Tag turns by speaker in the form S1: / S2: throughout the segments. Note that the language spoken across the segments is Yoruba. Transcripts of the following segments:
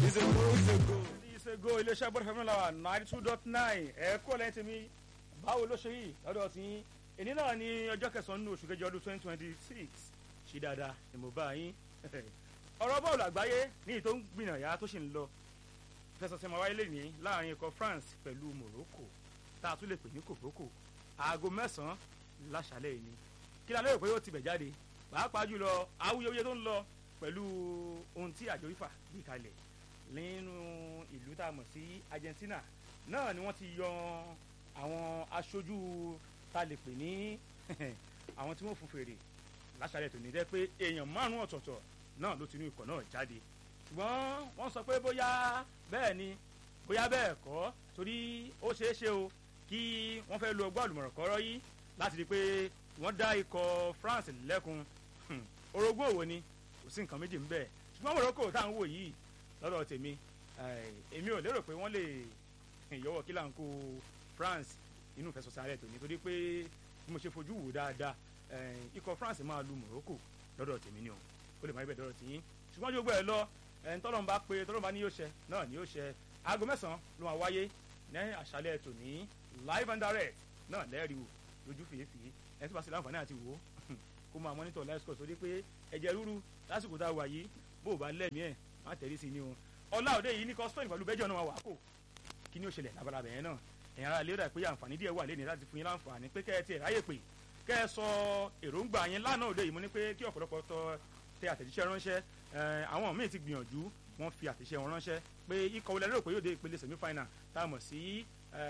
S1: ìṣègò ìṣègò.
S2: ìṣègò iléeṣẹ́ bọ́dọ̀ fẹ́mi làwà ninety two dot nine ẹ̀ẹ́kọ́ lẹ́yìn tèmi báwo ló ṣe yìí lọ́dọ̀ tí yín èní náà ní ọjọ́ kẹsàn-án nínú oṣù kejì ọdún twenty twenty six ṣì dáadáa ni mo bá yín ọ̀rọ̀ bọ́ọ̀lù àgbáyé ní ìtò ń gbìyànjá tó sì ń lọ fẹsọ̀sẹ̀ máa wáyé lẹ́yìn láàrin ikọ̀ France pẹ̀lú Morocco tá a tún lè pè ní kòbókò aago mẹ́sàn-án láṣálẹ̀ yìí ni kí la lérò pé ó ti bẹ̀ jáde pàápàá jùlọ awuyewuye tó ń lọ pẹ̀lú ohun tí àjọ ifá gbé kalẹ̀ nínú ìlú tá a mọ̀ sí Argentina náà ni wọ́n ti yan àwọn aṣojú tá a lè pè ní àwọn tí wọ́n fún fèrè láṣálẹ̀ tòní jẹ́ pé èèyàn márùn-ún ọ̀tọ̀ọ̀tọ̀ náà ló ti inú ikọ̀ náà jáde ṣùgbọ́n wọ́n sọ pé bóyá bẹ́ẹ̀ ni bóyá bẹ́ẹ̀ kọ́ torí ó ṣeé ṣe o kí wọ́n fẹ́ lo ọgbọ́n àlùmọ̀rọ̀kọ́rọ́ yìí láti rí i pé wọ́n dá ikọ̀ France lẹ́kun orogún òwò ni kò sí nǹkan méjì ń bẹ ṣùgbọ́n Morocco tá à ń wò yìí lọ́dọ̀ tèmi èmi ò lérò pé wọ́n lè yọwọ́ kí là ń kó France inú ìfẹsọ̀sẹ̀ alẹ́ tòní torí pé bí mo ṣe fojú wò dáadáa ikọ̀ France máa lu Morocco lọ́dọ̀ tèmi ni o ó lè má ibẹ̀ dọ́rọ̀ tìyín ṣùgbọ́n yóò gbọ́ ẹ lọ tọ́lọ́n bá pé tọ́lọ́n bá ní yóò ṣẹ náà ní yóò ṣẹ aago mẹ́sàn-án ló máa wáyé ní àṣálẹ́ tòní live and direct náà lẹ́rìí o lójú fèéfèé ẹ tí wàá sí láǹfààní àti wò ó kó máa monitor live score sórí pé ẹ̀jẹ̀ rúru lásìkò tá a wà yìí bó o bá lẹ́mìí ẹ̀ má tẹ̀lé sí ni o ọlá òde yìí ní kọ́ spain pẹ̀lú bẹ́jọ́ náà wà kó kí ni ó ṣẹlẹ̀ labalábẹ̀ yẹn náà ẹ̀yin ara lérò pé àǹfààní díẹ̀ wà lẹ́ni láti fún yín láǹfààní pé kẹ́ ẹ tiẹ̀ ráyè pé kẹ́ ẹ sọ èròǹgbà yín lánàá òde yìí mo ní pé kí ọ̀pọ̀lọpọ̀ tọ tẹ àtẹ̀jíṣẹ́ ránṣẹ́ àwọn míì ti gbìyànjú wọ́n fi àtẹ̀jíṣẹ́ wọn ránṣẹ́ pé ikọ̀ wọlé lérò pé yóò dé ìpele semi final tá a mọ̀ sí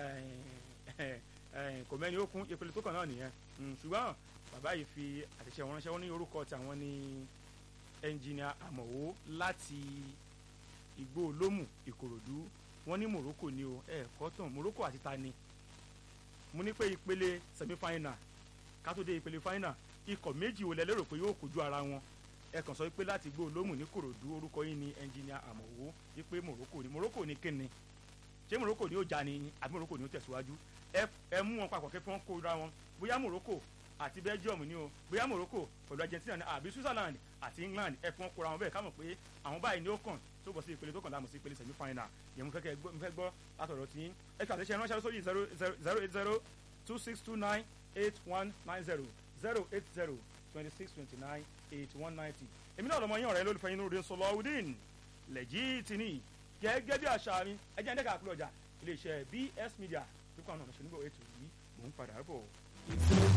S2: kò mẹ́ni ó kún ìpele tó kàn náà nìyẹn ṣùgbọ́n bàbá yìí fi àtẹ̀jíṣẹ́ wọn ránṣẹ́ wọ́n ní orúkọ tàwọn ní ẹnjìnìà àmọ̀wó láti igbó olómù ìkòròdú wọ́n ní Morocco ni o ẹ̀ kọ́tàn Morocco àti ta ni mo ní pé ìpele semi final ká tó dé ìpele final ikọ̀ méjì ò lẹ lérò pé yóò kojú ara wọn ẹ kàn sọ pé láti gbó olómù ní kòròdú orúkọ yín ni ẹnjìnìà àmọ̀wó wípé Morocco ni Morocco ni kíni ṣé Morocco ni ó jà ni àbí Morocco ni ó tẹ̀síwájú ẹ mú wọn papọ̀ kí wọ́n kóra wọn bóyá Morocco àti Belgium ni o bóyá Morocco pẹ̀lú Argentina ni àbí Switzerland àti England ẹ fi wọn kóra wọn bẹ́ẹ̀ ká mọ̀ pé àwọn báyìí ni ó kàn tó bọ̀ sí ìpele tó kàn láàmú sí ìpele semi final yẹn mo fẹ́ gbọ́ látọ̀dọ̀ tí ẹ fi àtẹ̀ṣe ránṣẹ́ sórí zero zero eight zero two six two nine eight one nine zero zero eight zero twenty six twenty nine eight one ninety èmi náà lọmọ yín ọ̀rẹ́ lólùfẹ́ yín lóde Sọláwùdín Lẹ́jìtìní gẹ́gẹ́ bí àṣà mi ẹ jẹ́ ẹ̀ńdẹ́ka àpilọ̀jà iléeṣẹ́ BS Media tó kọ́ àwọn ọ̀nà ṣẹ́nugbọ̀ ètò yìí mò ń padà bọ̀.